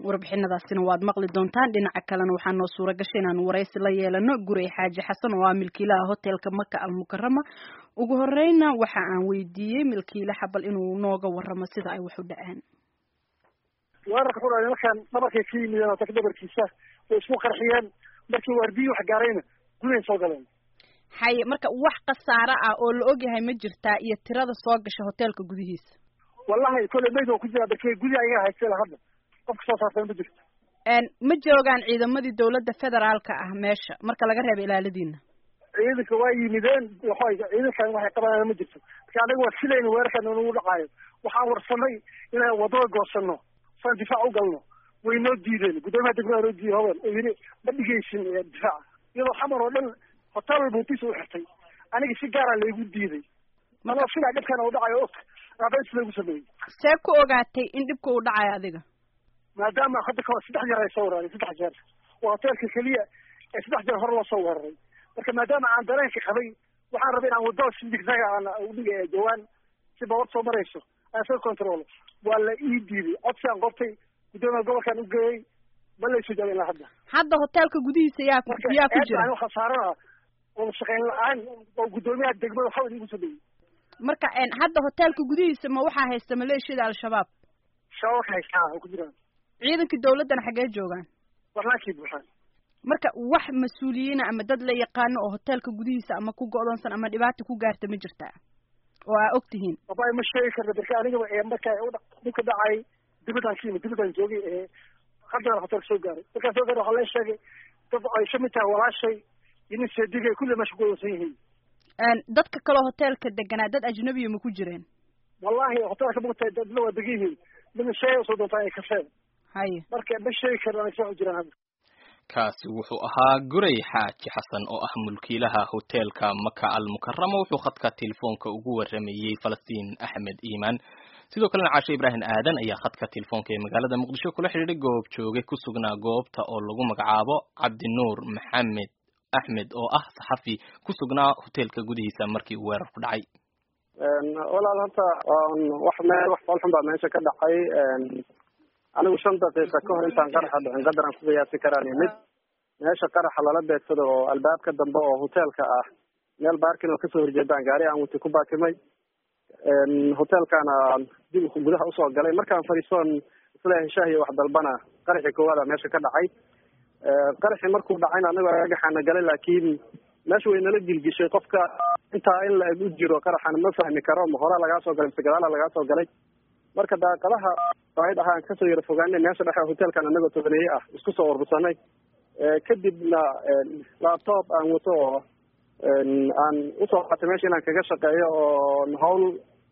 warbixinadaasina waad maqli doontaan dhinaca kalena waxaa noo suura gashay inaanu waraysi la yeelano gurey xaaji xasan oo ah milkiilaha hotelka maka almukarama ugu horeyna waxa aan weydiiyey milkiile xabal inuu nooga waramo sida ay wax u dhaceen weerarka ku dhacay markaan dhabarkay ka yimideen hotelka dhabarkiisa way isku qarxiyeen markii waardiyi wax gaarayna gudahay soo galeen haye marka wax khasaare ah oo la ogyahay ma jirtaa iyo tirada soo gasha hotelka gudihiisa wallahi kolley mayd oo ku jira barke gudi ayaga haystay hadda qofka soo saartay ma jirto ma joogaan ciidamadii dawladda federaalka ah meesha marka laga reebo ilaaladiina ciidanka waa yimideen waxay ciidankan waxay qabanayaan ma jirto marka anaga waa filayna weerarkan nagu dhacaayo waxaan warsanay inaan wadada goosano saan difaac u galno way noo diideen guddoomiyaha degmada noo diiday hobel oo yidhi ma dhigaysin difaaca iyadoo xamar oo dhan hotel buutiis u xirtay aniga si gaara laygu diiday manoo filaa dhibkan u dhacayo og abeys lagu sameeyey see ku ogaatay in dhibka uu dhacayo adiga maadaama hadda kahor saddex jeer ay soo weeraray saddex jeer waa hoteelka keliya ee saddex jeer hore loo soo weeraray marka maadaama aan dareenka qabay waxaan rabay inaan wadada si digsaga aan udhiga jawaan si bawar soo marayso aan soo control waa la ii diiday codsi aan qortay guddoomiya gobolkaan u geeyey ma laysu jabin ilaa hadda hadda hoteelka gudihiisa yaa ku yaa ku jira khasaarada oo shaqayn la-aan oo guddoomiyaha degmada waxaa igu sameeyey marka hadda hoteelka gudihiisa ma waxaa haysta maleeshiyada al-shabaab shabaabka haystaa oo ku jiraan ciidankii dawladdana xaggee joogaan warlaankii buuxaan marka wax mas-uuliyiina ama dad la yaqaano oo hoteelka gudihiisa ama ku go'doonsan ama dhibaata ku gaarta ma jirtaa oo aa og tihiin wallahi ma sheegi karna barka anigaba ee marka dhibka dhacay dibadaan ka yimid dibadaan joogay ee haddana hoteelka soo gaaray markaan soo gaaray waxaa la sheegay dad ay kamid tahay walaashay iyo nin seedigay kulli meesha ku go'doonsan yihiin dadka kaleo hoteelka deganaa dad ajnabiya ma ku jireen wallahi hoteelka mugtahay dadna waa degan yihiin midna sheegay usoo doontaa ay kafeen haye marka ma sheegi karna anay soo jiraan hadda kaasi wuxuu ahaa guray xaaji xasan oo ah mulkiilaha hoteelka maka almukarama wuxuu khadka telefoonka ugu waramayey falastiin axmed iimaan sidoo kalena caashe ibraahim aadan ayaa khadka telefoonka ee magaalada muqdisho kula xidhiidhay goob jooge ku sugnaa goobta oo lagu magacaabo cabdinuur maxamed axmed oo ah saxafi ku sugnaa hoteelka gudihiisa markii uu weerar ku dhacay walaal horta wax meel wax foolxun baa meesha ka dhacay anigu shan daqiiqa ka hor intaan qaraxa dhicin qadaran ku qiyaasi karaan mid meesha qaraxa lala beegsado oo albaabka dambe oo hoteelka ah meel baarkin oo kasoo horjeedaan gaari aan wati ku baakimay hoteelkaana dib gudaha usoo galay markaan fadhiisoon isleeyahay shaah iyo wax dalbana qaraxii koowaada meesha ka dhacay qaraxii markuu dhacayna anago agaxaana galay laakiin meesha way nala gilgishay qofka intaa in la eg u jiro qaraxan ma fahmi karo ma horaa lagaa soo galay mise gadaala lagaa soo galay marka daaqadaha said ahaan kasoo yara fogaanay meesha dhexe hoteelkan anagoo tobaneeye ah isku soo urursanay kadibna laptop aan wato oo aan usoo qaatay meesha inaan kaga shaqeeyo oo hawl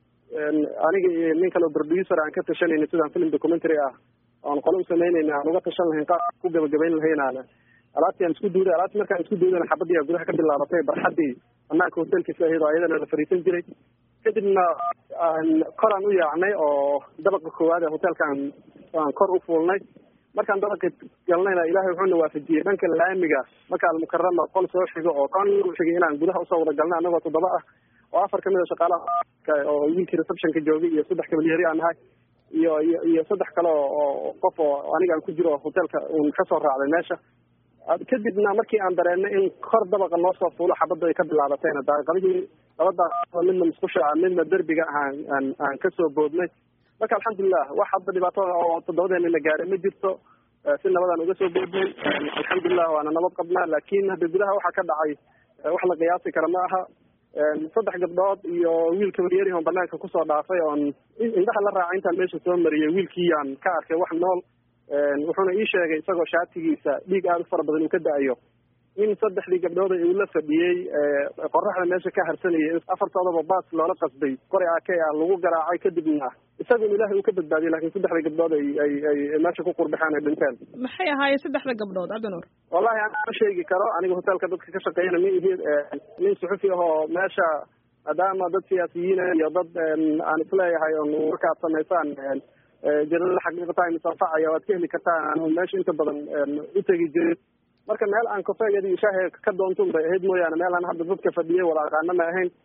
aniga iyo nin kale oo producer aan ka tashanayna sidaan film documentary ah oan qole usameynayna aan uga tashan lahayn qaab ku gabagabayn lahaynaan alaabtii aan isku duuday alaabtii markaan isku duudayna xabadii gudaha ka bilaabatay barxadii banaanka hotelkiisa ahayd oo ayadana la fariisan jiray kadibna koraan u yaacnay oo dabaqa koowaad ee hotelkaan aan kor u fuulnay markaan dabaqa galnayna ilaahay wuxuuna waafajiyey dhanka laamiga marka almukarama qol soo xigo oo kan xigay inaan gudaha usoo wada galnay anagoo toddoba ah oo afar kamid a shaqaalaha oo wiilkii receptionka joogay iyo saddex kabalyeri aan nahay iyo iyo iyo saddex kale oo qof oo aniga aan ku jiro hotelka uun kasoo raacday meesha kadibna markii aan dareennay in kor dabaqa noo soo fuulo xabadda ay ka bilaabatayna daaqadihii laba daaqado midna musqusha ah midna derbiga aan aan aan kasoo boodnay marka alxamdulilah wax hadda dhibaatada oo toddobadeena na gaaray ma jirto si nabadaan uga soo boodnay alxamdulilah waana nabad qabnaa laakin hadda gudaha waxaa ka dhacay wax la qiyaasi kara ma aha saddex gabdhood iyo wiil kabaryeri on banaanka kusoo dhaafay oon indhaha la raacay intaan meesha soo mariyay wiilkiiyaan ka arkay wax nool wuxuuna ii sheegay isagoo shaatigiisa dhiig aada u fara badan uu ka da-ayo in saddexdii gabdhooda uu la fadhiyey qoraxda meesha ka harsanayay afartoodaba baas loola qasbay qori ake ah lagu garaacay kadibna isagun ilaahay uu ka badbaadiyay lakin saddexda gabdhood ay ay ay meesha ku qurbaxeen ay dhinteen maxay ahaayeen saddexda gabdhood cabdinuur wallahi aan ma sheegi karo aniga hotelka dadka ka shaqeeyana ma ihi nin suxufi ahoo meesha maadaama dad siyaasiyiina iyo dad aan isleeyahay on markaad samaysaan jarada xaqiiqatahay misanfacaya waad ka heli kartaan aan meesha inta badan u tegi jirin marka meel aan kofeeged iyo shaahe ka doontun bay ahayd mooyaane meel aan hadda dadka fadhiyay wada aqaana ma ahayn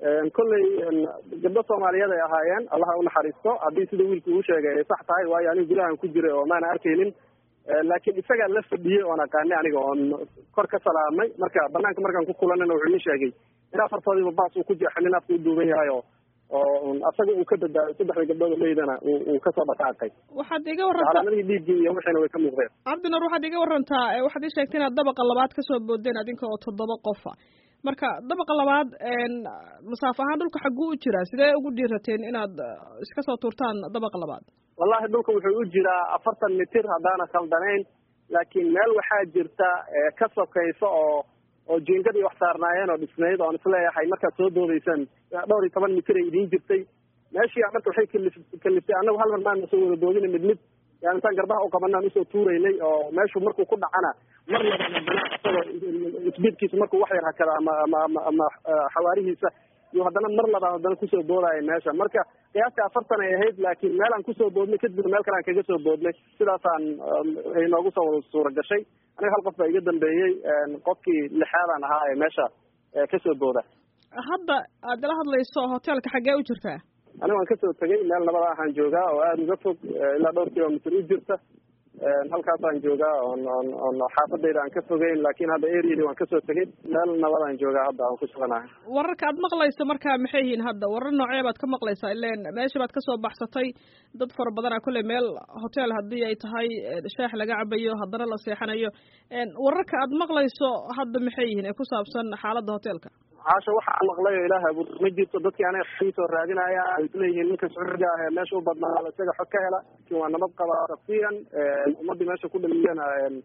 kolley gabdho soomaaliyeed ay ahaayeen allaha unaxariisto haddii sida wiilku uu sheegay ay sax tahay waayo anigu gudahan ku jiray oo maana arkaynin laakiin isagaa la fadhiyey oon aqaanay aniga oon kor ka salaamay marka banaanka markaan ku kulanana wuxuu ii sheegay in afartoodiiba baas uu ku jeexay nin afka u duuban yahay oo oo asaga uu ka badbaaday saddexda gabdhood leydana uu kasoo dhaqaaqay waxaad iga warantaa calaamadihii dhiiggii iyo wixiina way ka muuqdeen cabdinuur waxaad iga warantaa waxaad ii sheegtay inaad dabaqa labaad kasoo boodeen adinka oo toddoba qofa marka dabaqa labaad masaafo ahaan dhulka xagguu u jiraa sidee ugu dhiirateen inaad iska soo tuurtaan dabaqa labaad wallahi dhulka wuxuu u jiraa afartan mitir haddaana khaldanayn laakiin meel waxaa jirta ka sokaysa oo oo jiingadii wax saarnaayeen oo dhisnayd oon isleeyahay markaad soo doodaysaan dhowr iyo toban mitir ay idiin jirtay meeshii marka waxay kalif kaliftay annagu hal mar maana soo wada doodina mid mid yani intaan garbaha u qabanaan usoo tuuraynay oo meeshu markuu ku dhacana mar laba haddana isagoo isbiidkiisa markuu wax yar hakada ama ama ama ama xawaarihiisa iyo haddana mar labaad haddana kusoo boodaayo meesha marka qiyaastii afartan ay ahayd laakiin meelaan kusoo boodnay kadibna meel kale aan kaga soo boodnay sidaasaan ay noogu soo wada suura gashay aniga hal qof baa iga dambeeyey qofkii lixaadaan ahaa ee meesha kasoo booda hadda aad ila hadlayso hoteelka xaggee u jirtaa aniga waan kasoo tegay meel nabada ahaan joogaa oo aada uga fog ilaa dhowr kilomitr u jirta halkaasaan joogaa on on on xaafadayda aan ka fogeyn laakiin hadda areadi waan kasoo tegay meel nabadaan joogaa hadda aan ku suganahay wararka aad maqlayso marka maxay yihiin hadda warar noocee baad ka maqlaysaa ileen meesha baad kasoo baxsatay dad fara badanaa kolley meel hotel haddii ay tahay shaax laga cabayo haddana la seexanayo wararka aad maqlayso hadda maxay yihiin ee ku saabsan xaaladda hotelka caasha waxaa maqlay oo ilaah abuur ma jirto dadkii aniga xii soo raadinaya ay isleeyihiin ninka sacuudiga ah ee meesha u badnaa isaga xog ka hela laakiin waa nabad qabaa shaksiyan ummadii meesha ku dhaliyana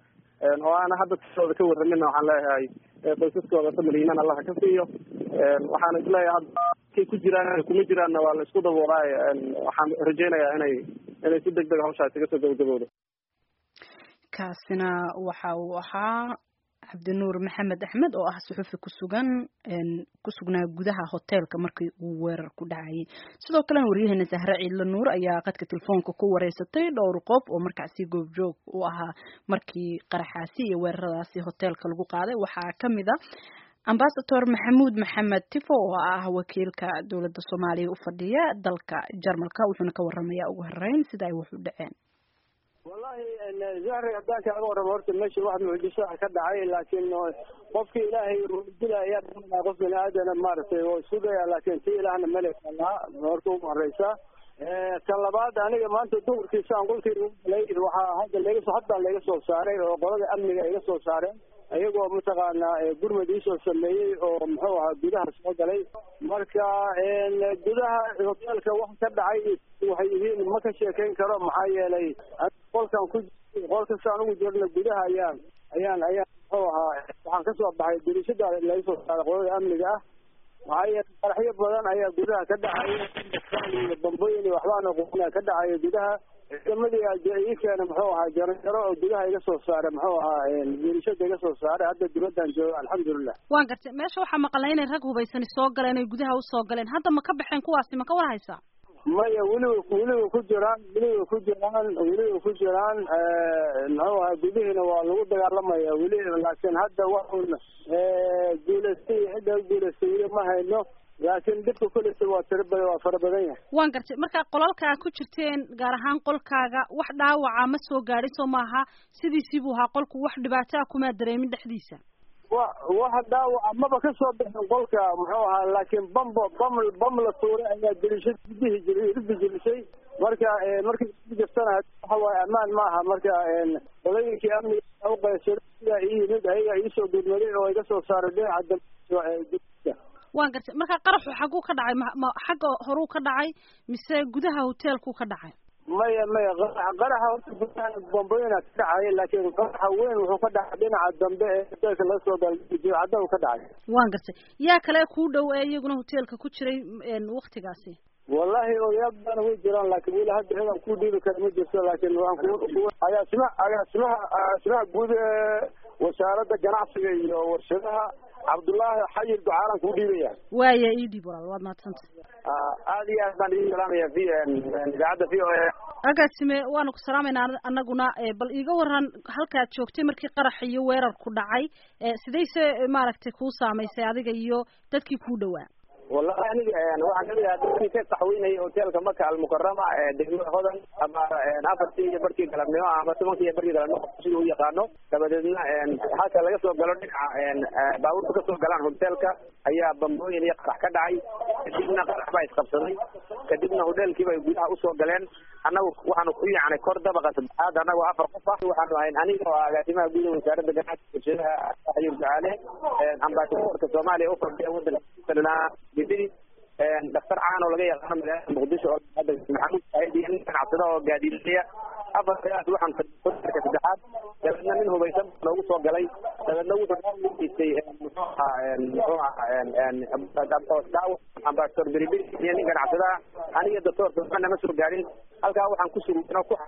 oo aana hadda tiooda ka warramina waxaan leeyahay qoysaskooda samaliiman allaha ka siiyo waxaan isleeyahay hadda kay ku jiraan kuma jiraanna waa la isku daboolaayo waxaan rajaynayaa inay inay si deg deg hawshaa isaga soo gabagaboodo kaasina waxa uu ahaa cabdinuur maxamed axmed oo ah suxufi kusugan ku sugnaa gudaha hoteelka markii uu weerar ku dhacayay sidoo kalena waryaheena sahre ciidla nuur ayaa qadka telefoonka ku wareysatay dhowr qof oo markaasi goobjoog u ahaa markii qaraxaasi iyo weeraradaasi hoteelka lagu qaaday waxaa kamid a ambasador maxamuud maxamed tifo oo ah wakiilka dowladda soomaaliya u fadhiya dalka jarmalka wuxuuna ka waramayaa ugu horeyn sida ay wax u dhaceen wallahi zahri haddaan kaaga warramo horta meesha wax mucjisaa ka dhacay laakiin qofki ilaahay dilaya qof bini aadana maaragtay oo isku daya laakiin si ilaahna melekala horta ugu horeysa kan labaad aniga maanta duhurkiisa aan qolkayga ugalay waxaa hadda laga hadda laga soo saaray oo qolada amniga iga soo saareen iyagoo mataqaanaa gurmad iisoo sameeyey oo muxuu ahaa gudaha soo galay marka gudaha hoteelka wax ka dhacay waxay yihiin ma ka sheekayn karo maxaa yeelay qolkan ku qolkasta anugu jirna gudaha ayaan ayaan ayaan muxuu ahaa waxaan kasoo baxay dirishada laga soo saaray qolada amniga ah maxaa yeelay qaraxyo badan ayaa gudaha ka dhacaya bambooyin waxbaana quna ka dhacaya gudaha ciidamadii ii keena muxuu ahaa jaranjaro oo gudaha iga soo saaray muxuu ahaa dirishada iga soo saaray hadda dibadaan jooga alxamdulilah waan gartay meesha waxaa maqlay inay rag hubaysani soo galeen oy gudaha usoo galeen hadda ma ka baxeen kuwaasi ma ka war haysaa maya weliba weliba ku jiraan weliba ku jiraan weliba ku jiraan muxuu ahaa gudihiina waa lagu dagaalamaya weli laakiin hadda waxun guulaystay cidda guulaystay weli ma hayno laakiin dhibka kuleysa waa tira badan waa fara badan yahay waan gartay marka qolalka aad ku jirteen gaar ahaan qolkaaga wax dhaawaca ma soo gaadhin soo maaha sidiisii buu ahaa qolku wax dhibaato ah kumaa dareemin dhexdiisa wa waxa dhaawaca maba ka soo bixin qolka muxuu ahaa laakiin bambo bam bam la tuuray ayaa dirishad gudihi jiri ridi jirisay marka markii jirtana waxa waaye ammaan ma aha marka qolooyinkii amniga uqaysay sidaa ii yimid ayaga iisoo gurmaday oo iga soo saaray dhinaca dambe waan gartay marka qaraxu xagguu ka dhacay ma ma xagga horuu ka dhacay mise gudaha hoteelkuu ka dhacay maya maya qaraxa qaraxa horta gudaha bambooyina ka dhacaya laakiin qaraxa weyn wuxuu ka dhacay dhinaca dambe ee hoteelka laga soo dalcadda uu ka dhacay waan gartay yaa kale kuu dhow ee iyaguna hoteelka ku jiray waktigaasi wallahi odayaal badan way jiraan laakiin weli hadda ciidan ku dhiibi kara ma jirto laakiin waxaan ku agaasima agaasimaha agaasimaha guud ee wasaaradda ganacsiga iyo warshadaha cabdullaahi xayir ducaalan kuu dhiibaya waaya ii dhiib walaal waad mahadsantay aada iyo aad baan idin salaamaya v idaacadda v o a agaasime waanu ku salaamaynaa anaguna bal iiga waran halkaad joogtay markii qarax iyo weerarku dhacay sidayse maaragtay kuu saamaysay adiga iyo dadkii kuu dhowaa wallahi aniga waxaan kamid ahaa dadkii ka qaxweynayay hoteelka maka almukarama ee degmada hodan ama afartii iyo barkii galabnimo ama tobankii iyo barkii galabnimo sida u yaqaano dabadeedna halka laga soo galo dhinaca baabuurta kasoo galaan hoteelka ayaa bambooyin iyo qarax ka dhacay kadibna qarax baa isqabsaday kadibna hoteelkiiba ay gudaha usoo galeen annagu waxaanu ku yacnay kor dabaqa saddexaad annagoo afar qof ah waxaanu ahayn aniga oo agaasimaha guud wasaaradda ganacsiga bulshadaha ayub ducaale ambasadorka soomaaliya u fadhiya wadanka bidiri daktar caan oo laga yaqaano magaalada muqdisho oo maxamuud saaiid iyo nin ganacsada oo gaadiidaya afartaas waxaan hoteelka saddexaad dabeedna nin hubaysan noogu soo galay dabeedna wuxuu geystay muxuu ahaa muxuu ahaa ambasador beriberi iyo nin ganacsada aniga doctorka waxba nama soo gaarin halkaa waxaan ku sugnay ku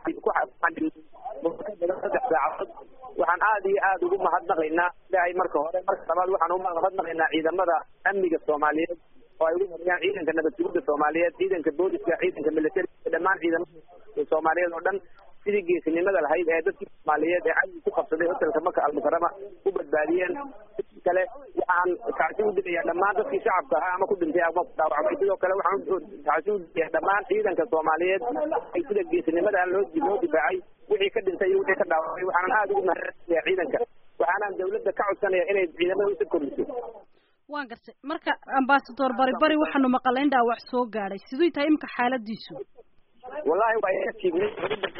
saddex saacadood waxaan aad iyo aad ugu mahadnaqaynaa ilaahay marka hore marka labaad waxaan u mahadnaqaynaa ciidamada amniga soomaaliyeed oo ay ugu horeeyaan ciidanka nabad sugidda soomaaliyeed ciidanka booliska ciidanka militariga dhammaan ciidamada soomaaliyeed oo dhan sidii geesinimada lahayd ee dadkii soomaaliyeed ee cadowga ku qabsaday hotelka maka almukarama u badbaadiyeen kale waxaan kacsi u dilayaa dhammaan dadkii shacabka ahaa ama ku dhintay ama ku dhaawacmay sidoo kale waxaan kacsi u dilayaa dhammaan ciidanka soomaaliyeed ay sida geesinimada loo loo difaacay wixii ka dhintay iyo wixii ka dhaawacmay waxaanan aada ugu mahadcelinayaa ciidanka waxaanaan dawladda ka codsanaya inay ciidamada usa kordhiso waan gartay marka ambasador bari bari waxaanu maqalay in dhaawac soo gaadhay siduu tahay imika xaaladiisu wallahi waa iga jiifnay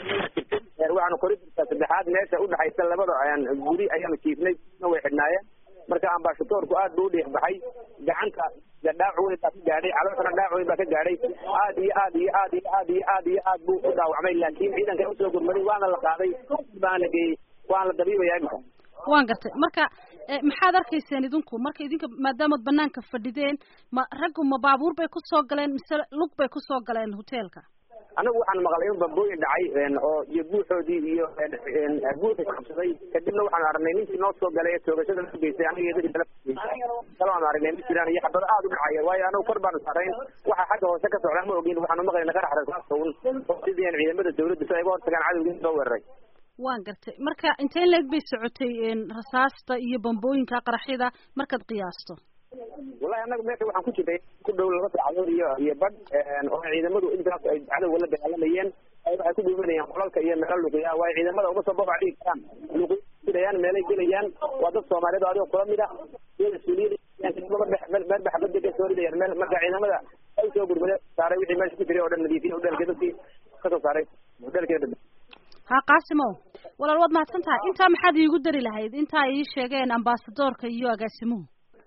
waxaanu koridorka saddexaad meesha udhexaysa labada guri ayaanu jiifnay way xidhnaayeen marka ambasadorku aad buu udhiix baxay gacanta dhaawac weyn baa ka gaadhay calooshana dhaawac weyn baa ka gaadhay aad iyo aad iyo aad iyo aad iyo aad iyo aad buu u dhaawacmay laakiin ciidanka usoo gurmaday waana la qaaday baana la geeyey waana la dabiibaya imika waan gartay marka maxaad arkayseen idinku marka idinka maadaamaad banaanka fadhideen ma raggu ma baabuur bay kusoo galeen mise lug bay kusoo galeen hoteelka anagu waxaan maqlay in bambooyin dhacay oo iyo buuxoodii iyo buuxi qabsaday kadibna waxaan aragnay ninkii noo soo galay ee toogashada la geystay aniga dadii kale aan aragnay ma jiraan iyo xabado aada u dhacaya waayo anagu kor baanu saarayn waxa xagga hoose ka socdaa ma ogin waxaanu maqlayna qarax rasaasawun oo sidii ciidamada dawladda si ay uga hortagaan cadowgii soo weeraray waan gartay marka intee leeg bay socotay rasaasta iyo bambooyinka qaraxyada markaad qiyaasto wallahi annaga meesha waxaan ku jirnay ku dhow laba saacadood iyo iyo badh oo ciidamadu intaas ay cadowga la dagaalamayeen waxay ku dhuumanayaan qolalka iyo meelo luqiya waayo ciidamada uma soo babac dhigi karaan luqiyaan meelay gelayaan waa dad soomaaliyeed oo adigoo kula mid ah iyo mas-uuliyiin meel baxbada ka soo ridayaan meel marka ciidamada ay soo gurmade saaray wixii meesha ku jiray oo dhan nadiifiya hodelka dadkii kasoo saaray hodelkeeda ha qaasimow walaal waad mahadsan tahay intaa maxaad iigu dari lahayd intaa ii sheegeen ambasadorka iyo agaasimuhu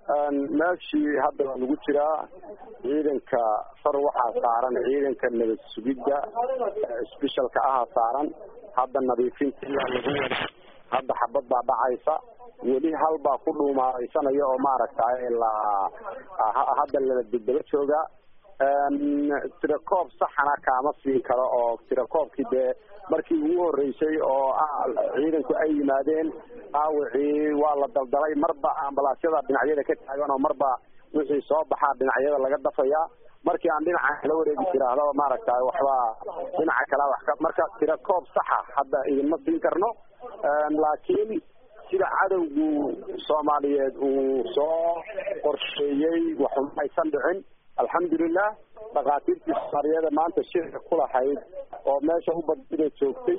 meeshii hadda waa lagu jiraa ciidanka far waxaa saaran ciidanka nabad sugidda sbeshalka aha saaran hadda nadiifinta ayaa lagu wada hadda xabad baa dhacaysa weli hal baa ku dhuumaalaysanaya oo maaragtay la hadda la degdaba joogaa tirakoob saxana kaama siin karo oo tirakoobkii dee markii ugu horeysay oo ciidanku ay yimaadeen dhaawacii waa la daldalay marba ambalaasyada dhinacyada ka taagan oo marba wixii soo baxaa dhinacyada laga dafayaa markii aan dhinaca kala wareegi tiraahdo maaragtay waxba dhinaca kala wax ka marka tirakoob saxa hadda idinma siin karno laakiin sida cadowgu soomaaliyeed uu soo qorsheeyey waxuma aysan dhicin alxamdulilah dhakhaatiirtii soomaaliyeeda maanta shirka ku lahayd oo meesha u badida joogtay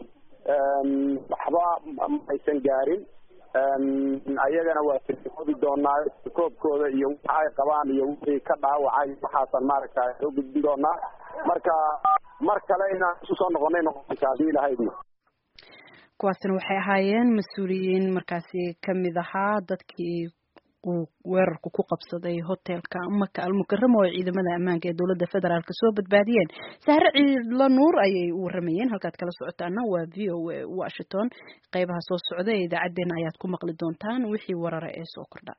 waxba maaysan gaarin ayagana waa tirkoobi doonaa tirkoobkooda iyo waxa ay qabaan iyo wixii ka dhaawacay waxaasan maaragta soo gudbin doonaa marka mar kale inaan isu soo noqonay noqonaysa haddii lahaydna kuwaasina waxay ahaayeen mas-uuliyiin markaasi kamid ahaa dadkii uu weerarku ku qabsaday hotelka maka almukaramo oo ciidamada ammaanka ee dowladda federaalk soo badbaadiyeen sahre ciidla nuur ayay u waramayeen halkaad kala socotaana waa v o a washington qeybaha soo socda ee idaacaddeenna ayaad ku maqli doontaan wixii warara ee soo kordha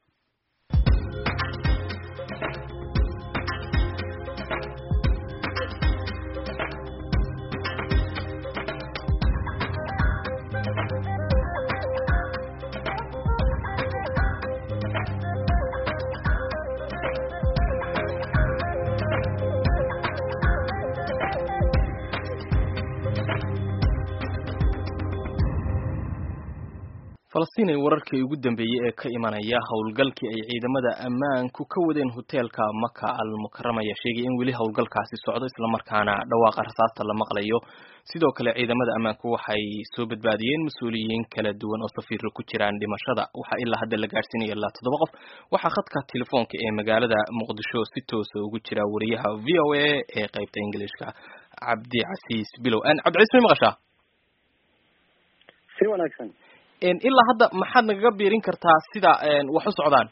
falastiin wararkii ugu dambeeyey ee ka imanaya howlgalkii ay ciidamada ammaanku ka wadeen hoteelka maka al mukarama ayaa sheegay in weli howlgalkaasi socdo islamarkaana dhawaaqa rasaasta la maqlayo sidoo kale ciidamada ammaanku waxay soo badbaadiyeen mas-uuliyiin kala duwan oo safiiro ku jiraan dhimashada waxaa ilaa hadda la gaadhsiinaya ilaa toddoba qof waxaa khadka telefoonka ee magaalada muqdisho si toosa ugu jira wariyaha v o a ee qeybta ingilishka cabdicasiis bilow cabdicasiis may maqashaa si wanaagsan ilaa hadda maxaad nagaga biirin kartaa sida wax u socdaan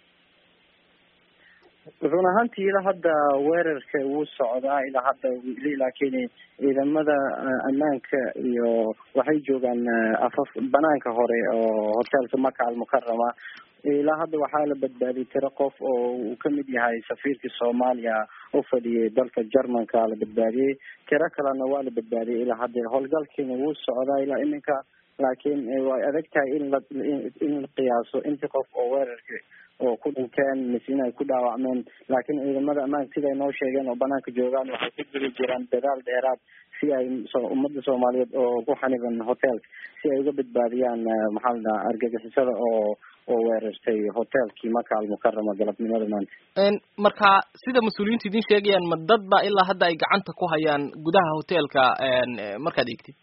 run ahaantii ilaa hadda weerarka wuu socdaa ilaa hadda wili laakiin ciidamada ammaanka iyo waxay joogaan afaf banaanka hore oo hoteelka maka almukarama ilaa hadda waxaa la badbaadiyay tiro qof oo uu kamid yahay safiirkii soomaaliya u fadhiyay dalka jermanka la badbaadiyey tiro kalena waa la badbaadiyay ilaa hadda howlgalkiina wuu socdaa ilaa iminka laakiin way adag tahay in la in la qiyaaso intii qof oo weerarka oo ku dhinteen mise inay ku dhaawacmeen laakiin ciidamada ammaanka siday noo sheegeen oo banaanka joogaan waxay ku jiri jiraan dadaal dheeraad si ay ummadda soomaaliyeed oo ku xaniban hoteelka si ay uga badbaadiyaan maxaa la dhaha argagixisada oo oo weerartay hoteelkii maka almukarama galabnimada maanta marka sida mas-uuliyiintu idin sheegayaan ma dad ba ilaa hadda ay gacanta ku hayaan gudaha hoteelka markaad eegtid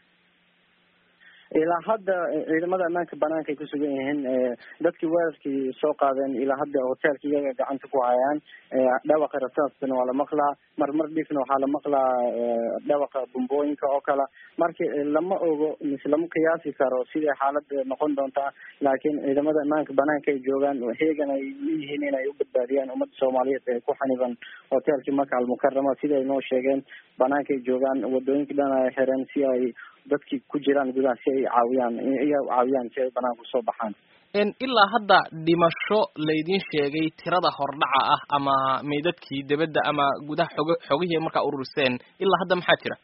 ilaa hadda ciidamada ammaanka banaanka ay kusugan yihiin dadkii weerarkii soo qaadeen ilaa hadda hoteelka iyaga gacanta ku hayaan dhawaqa rasaastana waa la maqlaa marmar dhifna waxaa la maqlaa dhawaqa bumbooyinka oo kale marka lama ogo mise lama qiyaasi karo siday xaalada noqon doontaa laakiin ciidamada ammaanka banaanka ay joogaan heegan ay leeyihiin inay u badbaadiyaan ummadda soomaaliyeed ee ku xaniban hoteelkii maka almukarama siday noo sheegeen banaanka ay joogaan wadooyinka dhan ay xireen si ay dadkii ku jiraan gudaha si ay caawiyaan iya caawiyaan si ay banaanka usoo baxaan ilaa hadda dhimasho laydin sheegay tirada hordhaca ah ama meydadkii debadda ama gudaha xog xogihii markaa ururiseen ilaa hadda maxaa jira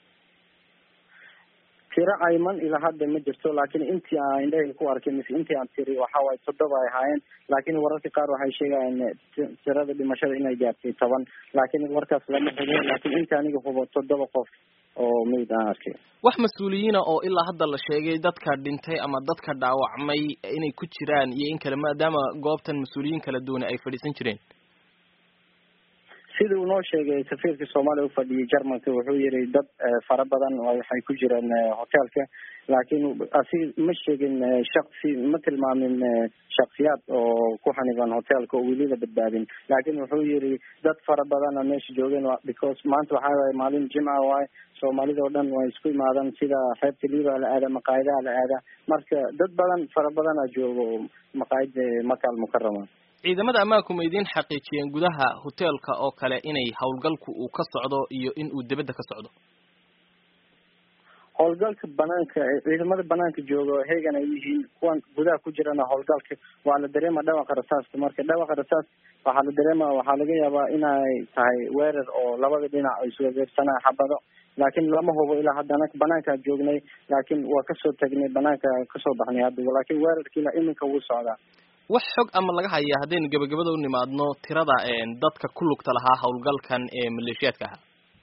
tiro cayman ilaa hadda ma jirto laakiin intii aan indhahayga ku arkay mise intii aan tiri waxa waaye toddoba ay ahaayeen laakiin wararka qaar waxay sheegayaan tirada dhimashada inay gaartay toban laakiin warkaas lama hubo laakiin inta aniga hubo toddoba qof oo meyd aan arkay wax mas-uuliyiina oo ilaa hadda la sheegay dadka dhintay ama dadka dhaawacmay inay ku jiraan iyo in kale maadaama goobtan mas-uuliyiin kala duwane ay fadhiisan jireen sida uu noo sheegay safiirka soomaaliya ufadhiyay jermanka wuxuu yihi dad fara badan waxay ku jireen hoteelka laakiin asi ma sheegin shaksi ma tilmaamin shaksiyaad oo ku xaniban hoteelka oo weli la badbaadin laakiin wuxuu yihi dad fara badana meesha joogeen because maanta waxaa waye maalin jimca waaye soomaalida oo dhan way isku imaadaan sida xeebta liiba la aada maqaayadaha la aada marka dad badan fara badana joogo maqaayada maka almukarama ciidamada ammaanku ma idiin xaqiijiyeen gudaha hoteelka oo kale inay howlgalku uu ka socdo iyo in uu dibadda ka socdo howlgalka banaanka ciidamada banaanka jooga heegan ay yihiin kuwan gudaha ku jirana howlgalka waa la dareema dhawaqa rasaasta marka dhawaqa rasaas waxaa la dareema waxaa laga yaabaa inay tahay weerar oo labada dhinac ay isweegeersanaa xabado laakiin lama hubo ilaa haddana banaankaa joognay laakiin waa kasoo tagnay banaanka kasoo baxnay hadda laakiin weerarka ilaa iminka wuu socdaa wax xog ama laga hayaa haddaynu gebagabada u nimaadno tirada dadka ku lugta lahaa howlgalkan ee maleeshiyaadka ahaa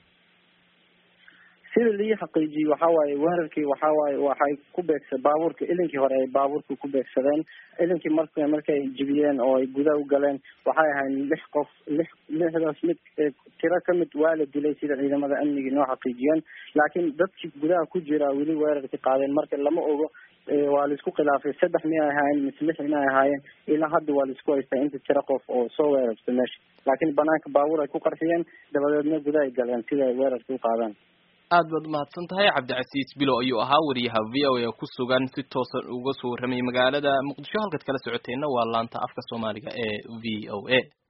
sida lii xaqiijiyey waxa waaye weerarkii waxa waaye waxay ku beegsa baabuurka ilinkii hore ay baabuurka ku beegsadeen ilinkii mark markay jibiyeen oo ay gudaha u galeen waxay ahayd lix qof lix lixdaas mid tiro kamid waa la dilay sida ciidamada amnigii noo xaqiijiyeen laakiin dadkii gudaha ku jira weli weerarka qaadeen marka lama ogo waa laisku khilaafay saddex miyay ahaayeen mise lix inay ahaayeen ilaa hadda waa laisku haystaa inta tiro qof oo soo weerartay meesha laakiin banaanka baabuur ay ku qarxiyeen dabadeedna gudaha ay galeen sida ay weerarka u qaadaan aad baad umahadsan tahay cabdicasiis bilow ayuu ahaa wariyaha v o a ku sugan si toosan uga soo warramayay magaalada muqdisho halkaad kala socoteenna waa laanta afka soomaaliga ee v o a